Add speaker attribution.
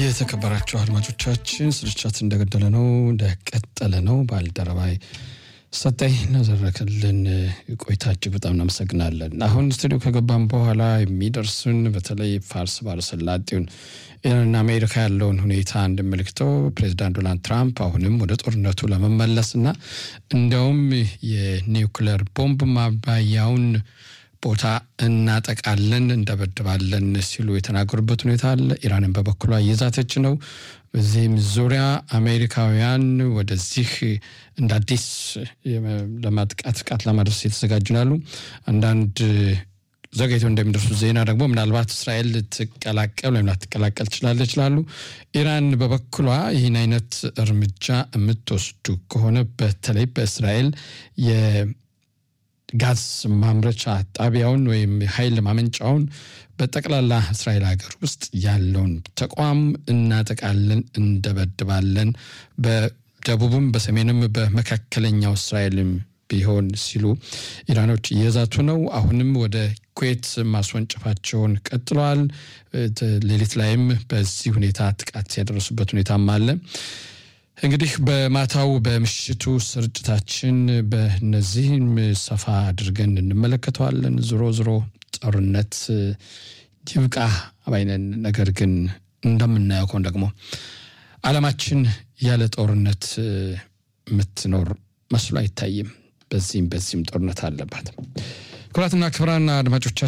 Speaker 1: የተከበራቸው አድማጮቻችን ስርጭት እንደገደለ ነው እንደቀጠለ ነው። ባልደረባይ ሰጠኝ ላደረክልን ቆይታ እጅግ በጣም እናመሰግናለን። አሁን ስቱዲዮ ከገባን በኋላ የሚደርሱን በተለይ ፋርስ ባለሰላጤውን ኢራንና አሜሪካ ያለውን ሁኔታ እንድመልክተው ፕሬዚዳንት ዶናልድ ትራምፕ አሁንም ወደ ጦርነቱ ለመመለስና እንዲያውም የኒውክለር ቦምብ ማባያውን ቦታ እናጠቃለን እንደበድባለን ሲሉ የተናገሩበት ሁኔታ አለ። ኢራንን በበኩሏ እየዛተች ነው። በዚህም ዙሪያ አሜሪካውያን ወደዚህ እንደ አዲስ ለማጥቃት ጥቃት ለማድረስ የተዘጋጁ ናሉ። አንዳንድ ዘገይተው እንደሚደርሱ ዜና ደግሞ ምናልባት እስራኤል ልትቀላቀል ወይም ላትቀላቀል ትችላለች ይላሉ። ኢራን በበኩሏ ይህን አይነት እርምጃ የምትወስዱ ከሆነ በተለይ በእስራኤል ጋዝ ማምረቻ ጣቢያውን ወይም ኃይል ማመንጫውን በጠቅላላ እስራኤል ሀገር ውስጥ ያለውን ተቋም እናጠቃለን፣ እንደበድባለን በደቡብም በሰሜንም በመካከለኛው እስራኤልም ቢሆን ሲሉ ኢራኖች እየዛቱ ነው። አሁንም ወደ ኩዌት ማስወንጨፋቸውን ቀጥለዋል። ሌሊት ላይም በዚህ ሁኔታ ጥቃት ያደረሱበት ሁኔታም አለ። እንግዲህ በማታው በምሽቱ ስርጭታችን በነዚህም ሰፋ አድርገን እንመለከተዋለን። ዞሮ ዞሮ ጦርነት ይብቃ ባይነን። ነገር ግን እንደምናየው ከሆነ ደግሞ ዓለማችን ያለ ጦርነት የምትኖር መስሎ አይታይም። በዚህም በዚህም ጦርነት አለባት። ክቡራትና ክቡራን አድማጮቻችን